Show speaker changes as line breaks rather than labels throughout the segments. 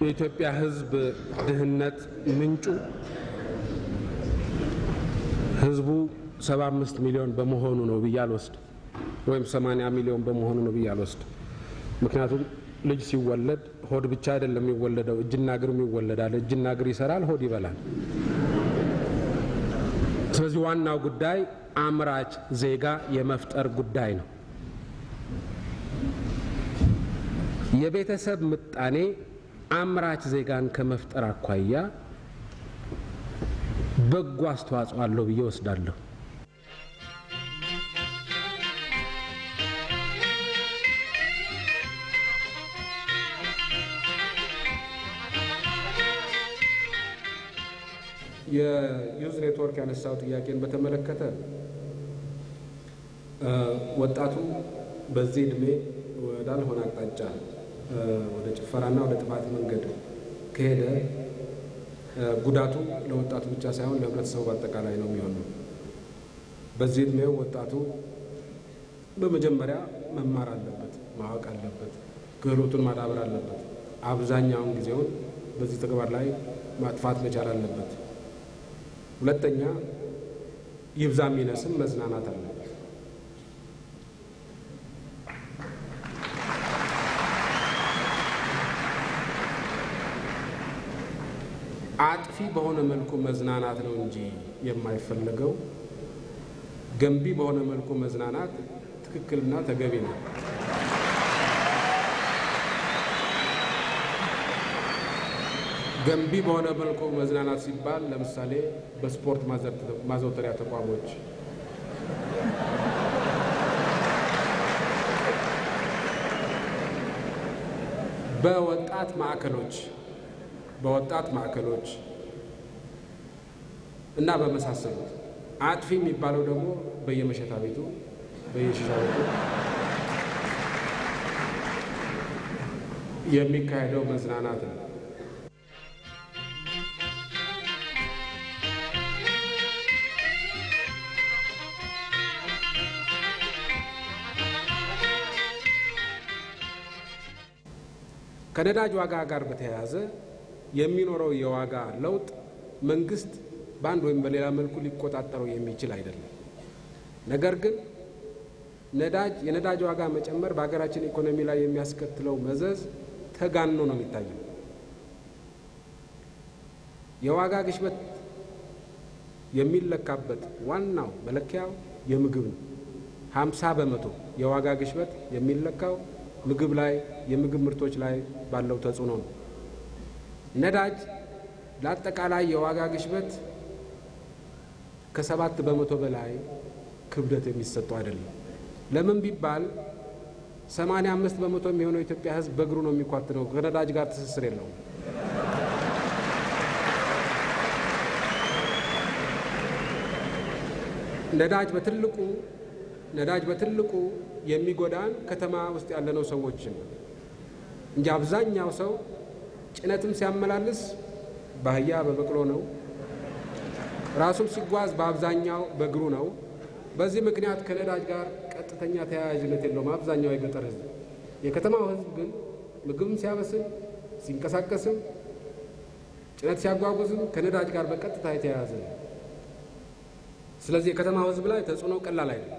የኢትዮጵያ ሕዝብ ድህነት ምንጩ ሕዝቡ 75 ሚሊዮን በመሆኑ ነው ብዬ አልወስድ ወይም 80 ሚሊዮን በመሆኑ ነው ብዬ አልወስድ። ምክንያቱም ልጅ ሲወለድ ሆድ ብቻ አይደለም የሚወለደው፣ እጅና እግርም ይወለዳል። እጅና እግር ይሰራል፣ ሆድ ይበላል። ስለዚህ ዋናው ጉዳይ አምራች ዜጋ የመፍጠር ጉዳይ ነው። የቤተሰብ ምጣኔ አምራች ዜጋን ከመፍጠር አኳያ በጎ አስተዋጽኦ አለው ብዬ ወስዳለሁ። የዩዝ ኔትወርክ ያነሳው ጥያቄን በተመለከተ ወጣቱ በዚህ እድሜ ወዳልሆነ አቅጣጫ ወደ ጭፈራና ወደ ጥፋት መንገድ ከሄደ ጉዳቱ ለወጣቱ ብቻ ሳይሆን ለሕብረተሰቡ በአጠቃላይ ነው የሚሆነው። በዚህ እድሜው ወጣቱ በመጀመሪያ መማር አለበት፣ ማወቅ አለበት፣ ክህሎቱን ማዳበር አለበት። አብዛኛውን ጊዜውን በዚህ ተግባር ላይ ማጥፋት መቻል አለበት። ሁለተኛ ይብዛ የሚነስም መዝናናት አለበት። አጥፊ በሆነ መልኩ መዝናናት ነው እንጂ የማይፈለገው ገንቢ በሆነ መልኩ መዝናናት ትክክልና ተገቢ ነው። ገንቢ በሆነ መልኩ መዝናናት ሲባል ለምሳሌ በስፖርት ማዘውተሪያ ተቋሞች፣ በወጣት ማዕከሎች በወጣት ማዕከሎች እና በመሳሰሉት አጥፊ የሚባለው ደግሞ በየመሸታ ቤቱ በየሽሻ ቤቱ የሚካሄደው መዝናናት ነው። ከነዳጅ ዋጋ ጋር በተያያዘ የሚኖረው የዋጋ ለውጥ መንግስት በአንድ ወይም በሌላ መልኩ ሊቆጣጠረው የሚችል አይደለም። ነገር ግን ነዳጅ የነዳጅ ዋጋ መጨመር በሀገራችን ኢኮኖሚ ላይ የሚያስከትለው መዘዝ ተጋኖ ነው የሚታየው። የዋጋ ግሽበት የሚለካበት ዋናው መለኪያው የምግብ ነው። ሀምሳ በመቶ የዋጋ ግሽበት የሚለካው ምግብ ላይ የምግብ ምርቶች ላይ ባለው ተጽዕኖ ነው። ነዳጅ ለአጠቃላይ የዋጋ ግሽበት ከሰባት በመቶ በላይ ክብደት የሚሰጠው አይደለም። ለምን ቢባል ሰማንያ አምስት በመቶ የሚሆነው የኢትዮጵያ ሕዝብ በእግሩ ነው የሚኳትነው። ከነዳጅ ጋር ትስስር የለውም። ነዳጅ በትልቁ ነዳጅ በትልቁ የሚጎዳን ከተማ ውስጥ ያለነው ሰዎች ነው እንጂ አብዛኛው ሰው ጭነትም ሲያመላልስ በአህያ በበቅሎ ነው። ራሱም ሲጓዝ በአብዛኛው በእግሩ ነው። በዚህ ምክንያት ከነዳጅ ጋር ቀጥተኛ ተያያዥነት የለውም አብዛኛው የገጠር ህዝብ። የከተማው ህዝብ ግን ምግብም ሲያበስል ሲንቀሳቀስም ጭነት ሲያጓጉዝም ከነዳጅ ጋር በቀጥታ የተያያዘ ነው። ስለዚህ የከተማው ህዝብ ላይ ተጽዕኖ ቀላል አይደለም።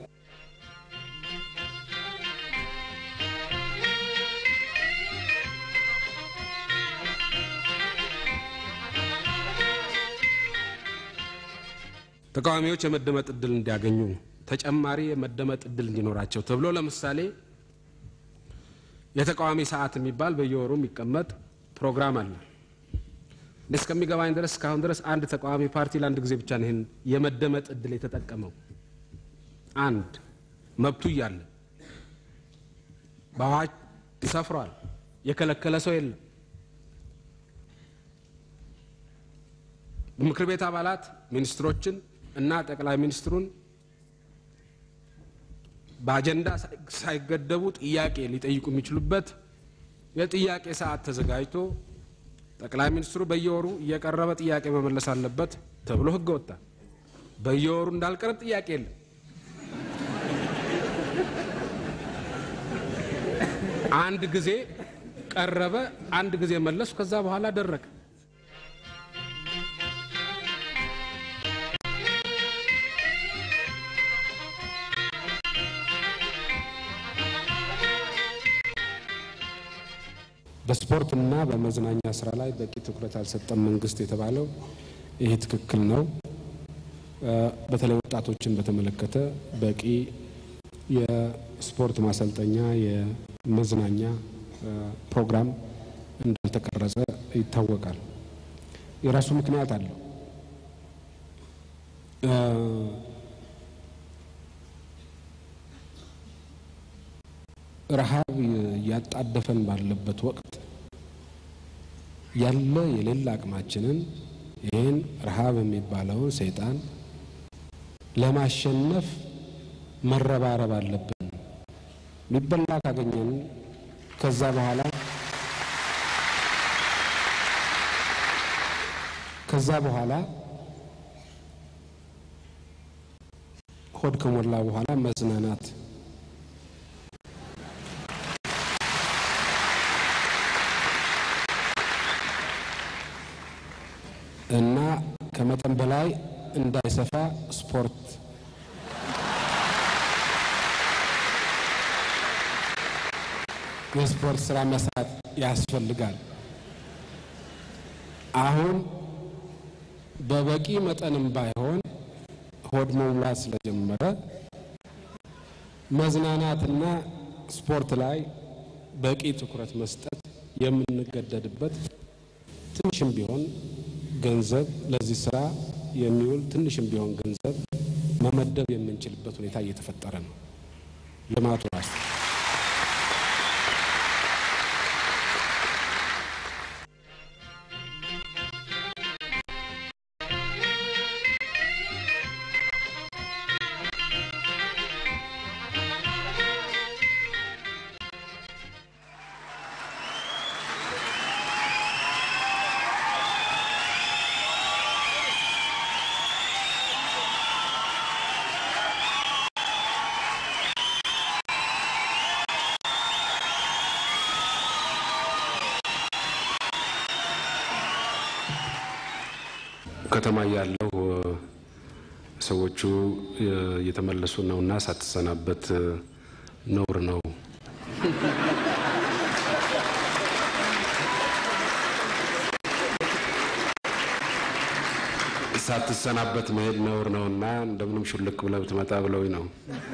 ተቃዋሚዎች የመደመጥ እድል እንዲያገኙ ተጨማሪ የመደመጥ እድል እንዲኖራቸው ተብሎ ለምሳሌ የተቃዋሚ ሰዓት የሚባል በየወሩ የሚቀመጥ ፕሮግራም አለ። እስከሚገባኝ ድረስ እስካሁን ድረስ አንድ ተቃዋሚ ፓርቲ ለአንድ ጊዜ ብቻ ነው ይህን የመደመጥ እድል የተጠቀመው። አንድ መብቱ እያለ በአዋጅ ሰፍሯል። የከለከለ ሰው የለም። ምክር ቤት አባላት ሚኒስትሮችን እና ጠቅላይ ሚኒስትሩን በአጀንዳ ሳይገደቡ ጥያቄ ሊጠይቁ የሚችሉበት የጥያቄ ሰዓት ተዘጋጅቶ ጠቅላይ ሚኒስትሩ በየወሩ እየቀረበ ጥያቄ መመለስ አለበት ተብሎ ሕግ ወጣ። በየወሩ እንዳልቀረብ ጥያቄ የለም። አንድ ጊዜ ቀረበ። አንድ ጊዜ መለሱ። ከዛ በኋላ ደረቀ። በስፖርትና በመዝናኛ ስራ ላይ በቂ ትኩረት አልሰጠም መንግስት የተባለው ይሄ ትክክል ነው። በተለይ ወጣቶችን በተመለከተ በቂ የስፖርት ማሰልጠኛ፣ የመዝናኛ ፕሮግራም እንዳልተቀረጸ ይታወቃል። የራሱ ምክንያት አለው። ረሃብ እያጣደፈን ባለበት ወቅት ያለ የሌላ አቅማችንን ይህን ረሃብ የሚባለውን ሰይጣን ለማሸነፍ መረባረብ አለብን። የሚበላ ካገኘን ከዛ በኋላ ከዛ በኋላ ሆድ ከሞላ በኋላ መዝናናት እና ከመጠን በላይ እንዳይሰፋ ስፖርት የስፖርት ስራ መስራት ያስፈልጋል። አሁን በበቂ መጠንም ባይሆን ሆድ መሙላት ስለጀመረ መዝናናትና ስፖርት ላይ በቂ ትኩረት መስጠት የምንገደድበት ትንሽም ቢሆን ገንዘብ ለዚህ ስራ የሚውል ትንሽም ቢሆን ገንዘብ መመደብ የምንችልበት ሁኔታ እየተፈጠረ ነው። ልማቱ ራሱ ከተማ ያለው ሰዎቹ እየተመለሱ ነውና ሳትሰናበት ነውር ነው። ሳትሰናበት መሄድ ነውር ነውና እንደምንም ሹልክ ብለህ ብትመጣ ብለውኝ ነው።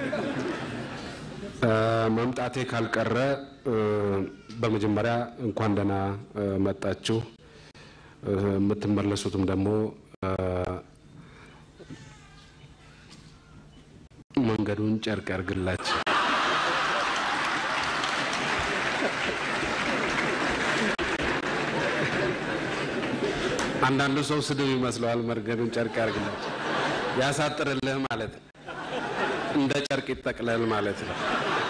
መምጣቴ ካልቀረ በመጀመሪያ እንኳን ደህና መጣችሁ። የምትመለሱትም ደግሞ መንገዱን ጨርቅ ያርግላችሁ። አንዳንዱ ሰው ስድብ ይመስለዋል። መንገዱን ጨርቅ ያርግላችሁ፣ ያሳጥርልህ ማለት ነው። እንደ ጨርቅ ይጠቅለል ማለት ነው።